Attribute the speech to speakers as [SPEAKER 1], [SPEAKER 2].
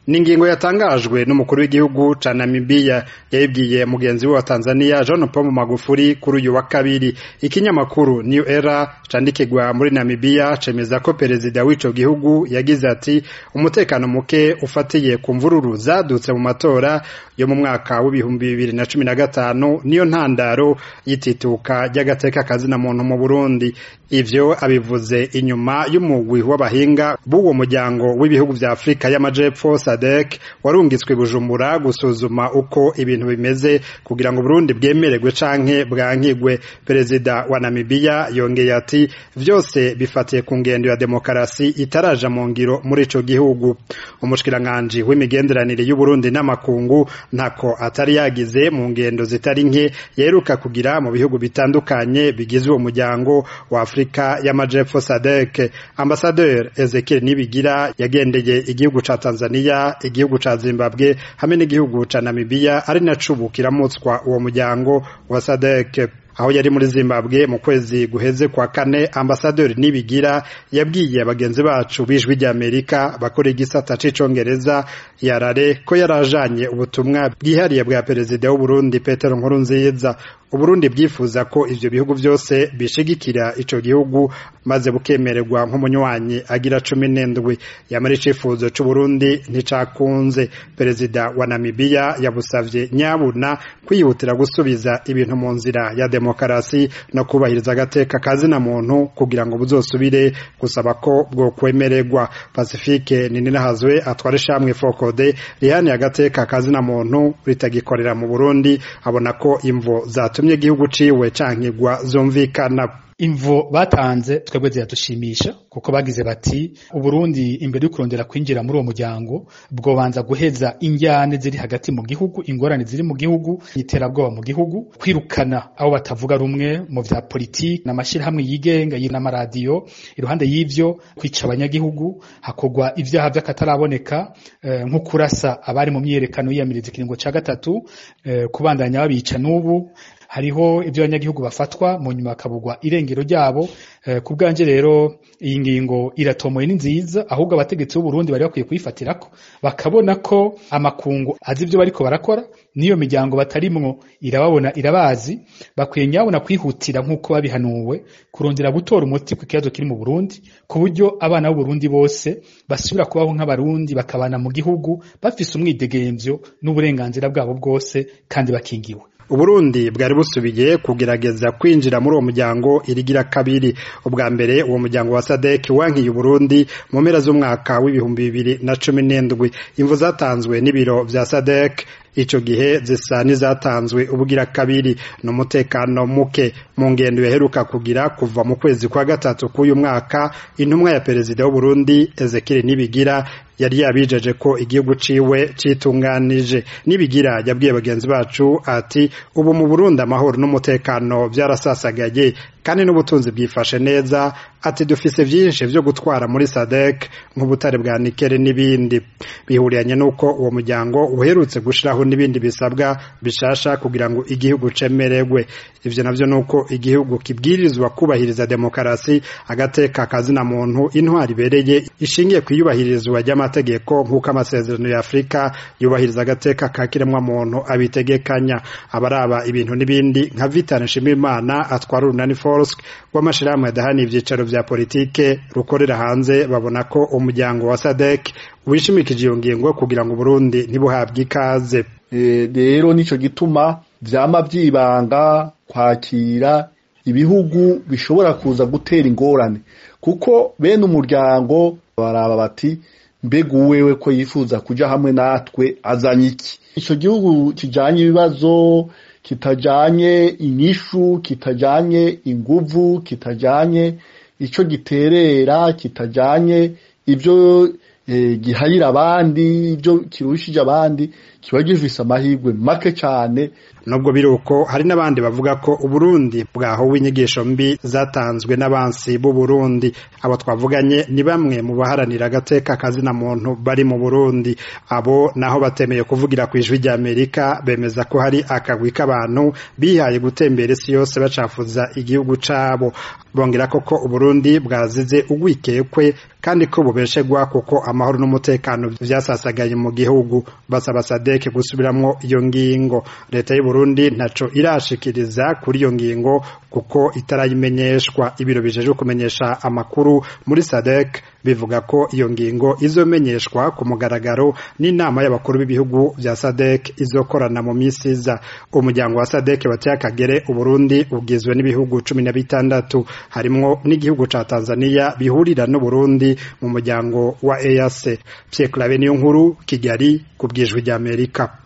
[SPEAKER 1] ni ingingo yatangajwe n'umukuru w'igihugu ca Namibia yayibwiye mugenzi we wa Tanzania John Pombe Magufuli kuri uyu wa kabiri ikinyamakuru New Era candikirwa muri Namibia cemeza ko perezida w'ico gihugu yagize ati umutekano muke ufatiye ku mvururu zadutse mu matora yo mu mwaka w'ibihumbi bibiri na cumi na gatanu niyo ntandaro y'itituka ry'agateka kazina muntu mu Burundi ivyo abivuze inyuma y'umugwi w'abahinga b'uwo muryango w'ibihugu vya Afrika y'amajepfo SADC warungitswe Bujumbura gusuzuma uko ibintu bimeze kugira ngo Burundi bwemererwe canke bwankigwe perezida wa Namibia yongeye ati vyose bifatiye ku ngendo ya demokarasi itaraja mu ngiro muri ico gihugu umushikiranganji w'imigenderanire y'u Burundi n'amakungu ntako atari yagize mu ngendo zitari nke yeruka kugira mu bihugu bitandukanye bigize uwo muryango wa Afrika y'amajepfo SADC ambassadeur Ezekiel Nibigira yagendeye igihugu ca Tanzania igihugu ca Zimbabwe hamwe n'igihugu ca Namibia ari naco kiramutswa uwo muryango wa SADC aho yari muri Zimbabwe mu kwezi guheze kwa kane ambasaderi Nibigira yabwiye bagenzi bacu bijwi rya Amerika bakora igisata c'icongereza yarare ko yarajanye ubutumwa bwihariye bwa perezida w'u Burundi Petero Nkurunziza Uburundi bwifuza ko ivyo bihugu vyose bishigikira ico gihugu maze bukemererwa nk'umunywanyi agira cumi n'indwi yamara icifuzo c'Uburundi nticakunze perezida wa Namibia yabusavye nyabuna kwihutira gusubiza ibintu mu nzira ya demokarasi no kubahiriza agateka kazina muntu kugira ngo buzosubire gusaba ko bwo kwemererwa Pacifique Nininahazwe atwara ishamwe Fokode rihaniye agateka kazina muntu ritagikorera mu Burundi abona ko imvo zatu zatumye igihugu ciwe cankigwa zumvikana
[SPEAKER 2] imvo batanze twebwe ziradushimisha kuko bagize bati uburundi imbere yo kurondera kwinjira muri uwo muryango bwobanza guheza injyane ziri hagati mu gihugu ingorane ziri mu gihugu iterabwoba mu gihugu kwirukana abo batavuga rumwe mu vya politiki n'amashirahamwe yigenga n'amaradiyo iruhande y'ivyo kwica abanyagihugu hakorwa ivyaha vy'akataraboneka eh, nko kurasa abari mu myiyerekano yiyamiriza ikiringo ca gatatu eh, kubandanya babica n'ubu hariho ibyo abanyagihugu bafatwa mu nyuma bakabugwa irengero ryabo eh, ku bwanje rero iyi ngingo iratomoye ni nziza ahubwo abategetsi b'u Burundi bari bakwiye kuyifatirako bakabona ko amakungu azi ibyo bariko barakora niyo miryango batarimwo irababona irabazi bakwiye nyabona kwihutira nk'uko babihanuwe kurondera gutora umuti ku kibazo kiri mu Burundi ku buryo abana b'u Burundi bose basubira kubaho nk'abarundi bakabana mu gihugu bafise umwidegemvyo n'uburenganzira bwabo bwose kandi bakingiwe
[SPEAKER 1] Uburundi bwari busubiye kugerageza kwinjira muri uwo muryango irigira kabiri ubwa mbere uwo muryango wa SADC wankiye Uburundi mu mpera z'umwaka w'ibihumbi bibiri na cumi n'indwi imvu zatanzwe n'ibiro vya SADC ico gihe zisa nizatanzwe ubugira kabiri n'umutekano muke mu ngendo yaheruka kugira kuva mu kwezi kwa gatatu k'uyu mwaka intumwa ya perezida w'u Burundi Ezekiel Nibigira yari yabijeje ko igihugu ciwe citunganije nibigira yabwiye bagenzi bacu ati ubu mu Burundi amahoro n'umutekano vyarasasagaye kandi n'ubutunzi bwifashe neza ati dufise vyinshi vyo gutwara muri SADC nk'ubutare bwa nikere n'ibindi bihuriyanye nuko uwo muryango uherutse gushiraho n'ibindi bisabwa bishasha kugira ngo igihugu cemererwe ivyo navyo nuko igihugu kibwirizwa kubahiriza demokarasi agateka kazina muntu intwari ibereye ishingiye kwiyubahirizwa ry'amategeko nk'uko amasezerano ya Afrika yubahiriza agateka ka kiremwa muntu abitegekanya abaraba ibintu n'ibindi nka Vital Nshimiyimana atwara urunani Force rw'amashirahamwe adahana ivyicaro vya politike rukorera hanze babona ko umuryango wa SADC wishimikije iyo ngingo kugira ngo Burundi ntibuhabwe ikaze
[SPEAKER 3] rero nico gituma vyama vyibanga kwakira ibihugu bishobora kuza gutera ingorane kuko bene umuryango baraba bati mbega uwewe ko yifuza kuja hamwe natwe azanye iki ico gihugu kijanye ibibazo kitajanye inyishu kitajanye inguvu kitajanye ico giterera kitajanye ivyo e, gihayira abandi ivyo kirushije abandi kiba gifise amahirwe make cane
[SPEAKER 1] nubwo biruko hari n'abandi bavuga ko uburundi bwahowe inyigisho mbi zatanzwe n'abansi b'u Burundi abo twavuganye ni bamwe mu baharanira agateka kazina muntu bari mu Burundi abo naho batemeye kuvugira ku ijwi rya Amerika bemeza ko hari akagwi k'abantu bihaye gutembera isi yose bacafuza igihugu cabo bongera koko uburundi bwazize ugwikekwe kandi ko bubeshegwa kuko amahoro n'umutekano vyasasagaye mu gihugu basaba sadeke gusubiramwo iyo ngingo leta y'u Burundi ntaco irashikiriza kuri iyo ngingo kuko itarayimenyeshwa ibiro bijejwe kumenyesha amakuru muri sadek bivuga ko iyo ngingo izomenyeshwa ku mugaragaro n'inama y'abakuru b'ibihugu vya sadek izokorana mu misi iza umuryango wa sadek wateye akagere uburundi ugizwe n'ibihugu cumi na bitandatu harimwo n'igihugu ca tanzania bihurira n'uburundi mu muryango wa EAC Pierre Claver niyo nkuru Kigali ku bwijwi ry'Amerika